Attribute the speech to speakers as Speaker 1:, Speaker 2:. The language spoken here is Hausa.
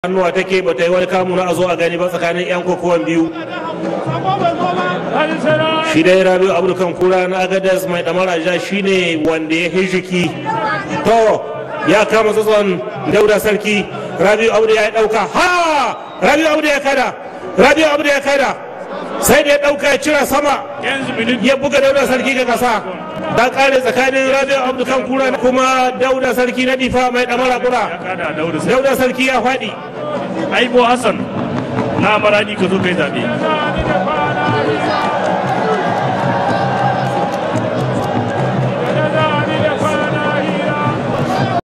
Speaker 1: hannuwa take ba ta yi wani kamu na a zo a gani ba tsakanin yan kokowan biyu shi dai rabi abu kan kura na agadas mai damara ja shine wanda ya hijiki to ya kama tsatson dauda sarki rabi abu ya dauka ha rabi abu ya kada rabi abu ya kada sai da ya dauka ya cira sama ya buga dauda sarki ga kasa da kare tsakanin rabi abu kan kura kuma dauda sarki na difa mai damara kura dauda sarki ya faɗi
Speaker 2: aibo hassan na maradi ka zo kai zaɓe